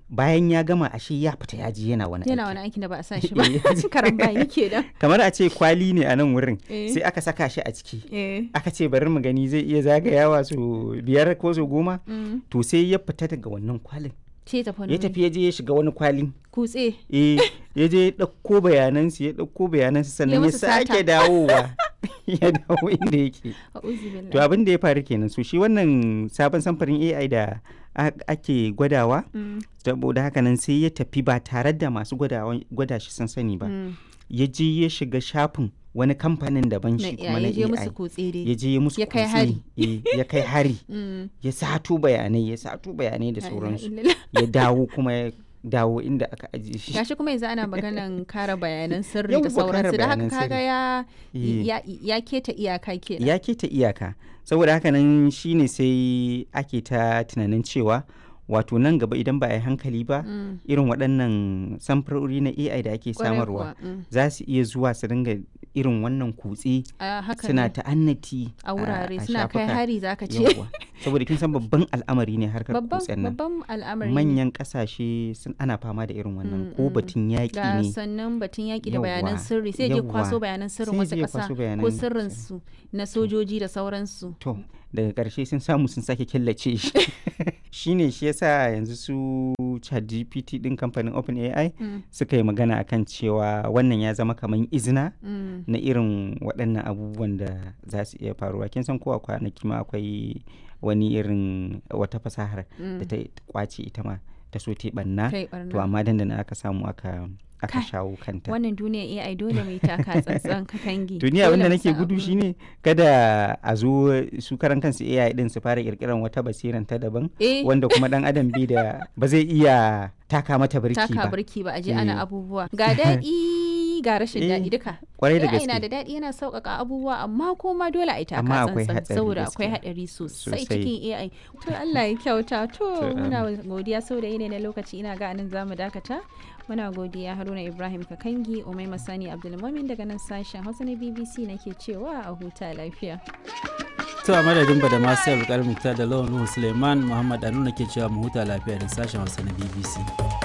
bayan ya gama ashe ya fita ya je yana wani yana aiki. wani aikin da ba a sa shi ba Eh. karan bayi kenan kamar a ce kwali ne a nan wurin Eh. sai aka saka shi a ciki eh aka ce bari mu gani zai iya zagayawa su biyar ko su goma mm. to sai ya fita daga wannan kwalin ce tafi wani ya tafi ya je ya shiga wani kwalin kutse eh ya je ya ɗauko bayanansu ya ɗauko bayanansu sannan ya musu sata. sake dawowa ya dawo inda yake a'udhu billahi to abin da ya faru kenan so shi wannan sabon samfurin AI da a- ake gwadawa Mm, saboda haka nan sai ya tafi ba tare da masu gwadawa- gwada shi sun sani ba mm. ya je ya shiga shafin wani kamfanin daban na shi kuma na ya je AI musu kutse dai ya je ya musu Ya kai kutse, hari. eh, ya kai hari Mm. ya sato bayanai ya sato bayanai da La ilaha sauransu illallah. ya dawo kuma ya dawo inda aka ajiye shi gashi kuma yanzu ana maganan kare bayanan sirri Yawwa, da kare sauransu da haka bayanan kaga sirri. ya Eh. ya ya keta iyaka kenan ya keta iyaka saboda haka nan shine sai ake ta tunanin cewa wato nan gaba idan ba a yi hankali ba Mm. irin waɗannan samfurori na AI da ake Kwarai samarwa kuwa, mm. za su iya zuwa su dinga irin wannan kutse a haka suna ne. ta'annati a wurare a suna kai shafuka. hari zaka ce Yawwa. saboda kin san babban al'amari ne harkar babban kutsen nan babban al'amari ne. manyan kasashe sun ana fama da irin wannan Mm, ko mm. batun yaƙi ga ne sannan batun yaƙi da Yawwa, bayanan sirri sai je yawwa. kwaso bayanan sirrin Sai wasu je ya ƙasa kwaso ko bayanan sirrin su na sojoji da sauransu to daga ƙarshe sun samu sun sake killace shi shine shi yasa yanzu su ChatGPT din kamfanin OpenAI Mm, suka yi magana akan cewa wannan ya zama kamar izina mm. na irin waɗannan abubuwan da za su iya faruwa kin san ko a kwanaki ma akwai wani irin wata fasahar da ta kwace ita ma ta so ta yi ɓanna kai to barna amma dandana aka samu aka aka Kai, shawo kanta wannan duniya AI dole mai taka tsantsan ka kangi duniya Dole abinda mu nake san gudu abin. shine kada a zo su karan kansu AI din su fara kirkiran wata basiran ta daban eh wanda kuma dan adam bai da ba zai iya taka mata birki taka ba birki ba a je Eh. ana abubuwa ga daɗi ga rashin Eh, daɗi duka kwarai da AI na da gaske daɗi yana sauƙaƙa abubuwa amma kuma dole a yi taka Amma akwai tsantsan hatsari saboda gaskiya. akwai haɗari sosai Sosai. cikin AI to Allah ya kyauta to To, muna godiya saboda yanayi na lokaci ina ga anan zamu dakata muna godiya Haruna Ibrahim Kakangi Umaima Sani Abdulmumin daga nan sashen Hausa na BBC nake cewa a huta lafiya To a madadin ba da masu yau da lawan Nuhu Suleiman Muhammad Anu ke cewa mu huta lafiya da sashen Hausa na BBC.